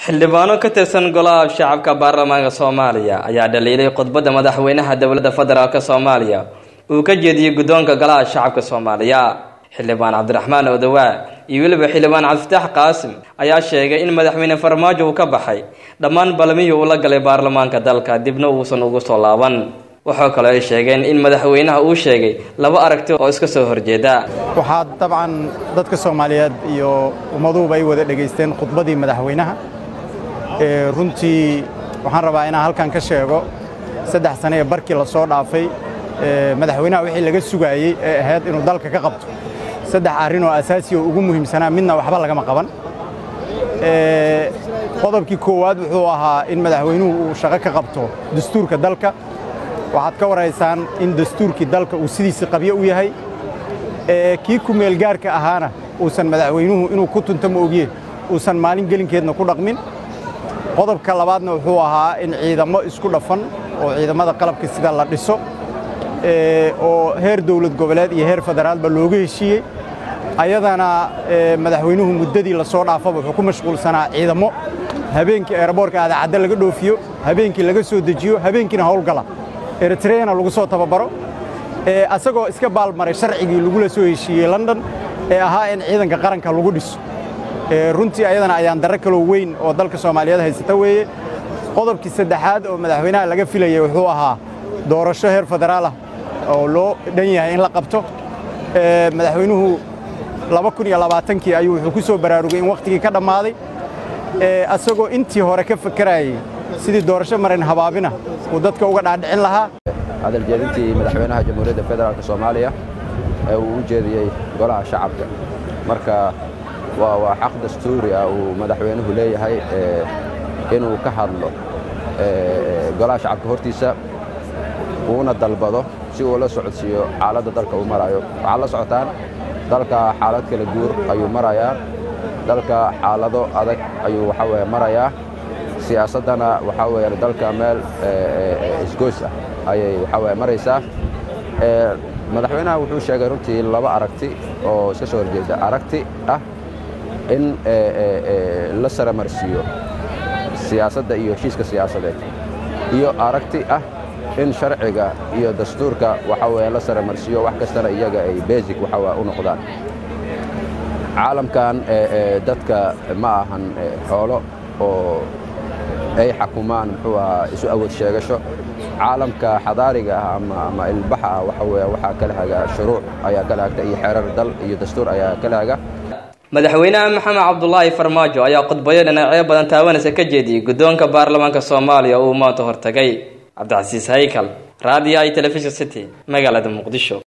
xildhibaano ka tirsan golaha shacabka baarlamaanka soomaaliya ayaa dhaliilay khudbadda madaxweynaha dowladda federaalk soomaaliya uu ka jeediyey guddoonka golaha shacabka soomaaliya xildhibaan cabdiraxmaan odawaa iyo weliba xildhibaan cabdifitaax qaasim ayaa sheegay in madaxweyne farmaajo uu ka baxay dhammaan balmihii uu la galay baarlamaanka dalka dibna uusan ugu soo laaban waxaa kaloo ay sheegeen in madaxweynaha uu sheegay laba aragti oo iska soo horjeeda waxaa dabcan dadka soomaaliyeed iyo ummaduhuba ay wada dhegaysteen khudbadii madaxweynaha runtii waxaan rabaa inaan halkan ka sheego saddex sane ee barkii la soo dhaafay madaxweynaha wixii laga sugaayey ee ahayd inuu dalka ka qabto saddex arrin oo asaasi oo ugu muhiimsanaa midna waxba lagama qaban qodobkii koowaad wuxuu ahaa in madaxweynuhu uu shaqo ka qabto dastuurka dalka waxaad ka waraysaan in dastuurkii dalka uu sidiisii qabyo u yahay kii ku meelgaarka ahaana uusan madaxweynuhu inuu ku tunto ma ogye uusan maalin gelinkeedna ku dhaqmin qodobka labaadna wuxuu ahaa in ciidamo isku dhafan oo ciidamada qalabka sida la dhiso oo heer dawlad goboleed iyo heer federaalba looga heshiiyey ayadana madaxweynuhu muddadii la soo dhaafaba wuxuu ku mashquulsanaa ciidamo habeenkii eeraboorka aadacadda laga dhoofiyo habeenkii laga soo dejiyo habeenkiina howlgala eritreana lagu soo tababaro asagoo iska baalmaray sharcigii lagula soo heshiiyey london ee ahaa in ciidanka qaranka lagu dhiso runtii ayadana ayaan darro kaloo weyn oo dalka soomaaliyeed haysata weeye qodobkii saddexaad oo madaxweynaha laga filayay wuxuu ahaa doorasho heer federaalah oo loo dhan yahay in la qabto madaxweynuhu kii ayuu wuxuu ku soo baraarugay in wakhtigii ka dhammaaday asagoo intii hore ka fakarayey sidii doorasho marin habaabina uu dadka uga dhaadhicin lahaa hadaljeedintii madaxweynaha jamhuuriyadda federaalk soomaaliya ee uu u jeediyey golaha shacabka marka waa xaq dastuuri ah uu madaxweynuhu leeyahay inuu ka hadlo golaha shacabka hortiisa uuna dalbado si uu la socodsiiyo xaaladda dalka uu maraayo waxaad la socotaan dalka xaalad kala guur ayuu marayaa dalka xaalado adag ayuu waxaa weye marayaa siyaasaddana waxaa weeye dalka meel isgoys ah ayay waxaa weye maraysaa madaxweynaha wuxuu sheegay runtii laba aragti oo iska soo horjeeda aragti ah in la saramarsiiyo siyaasadda iyo heshiiska siyaasadeed iyo aragti ah in sharciga iyo dastuurka waxaa weye la saramarsiiyo wax kastana iyaga ay basic waxaa u noqdaan caalamkan dadka ma ahan xoolo oo ay xakumaan muxuu ahaa isu awood sheegasho caalamka xadaariga ah ama ilbaxa ah waxa weye waxaa kala haga shuruuc ayaa kala hagta iyo xeerar dal iyo dastuur ayaa kala haga madaxweynaha maxamed cabdulaahi farmaajo ayaa khudbayo dhinacyo badan taabanaysa ka jeediyey guddoonka baarlamaanka soomaaliya uu maanta hortagay cabdicasiis haykal raadiyo i telefishon city magaalada muqdisho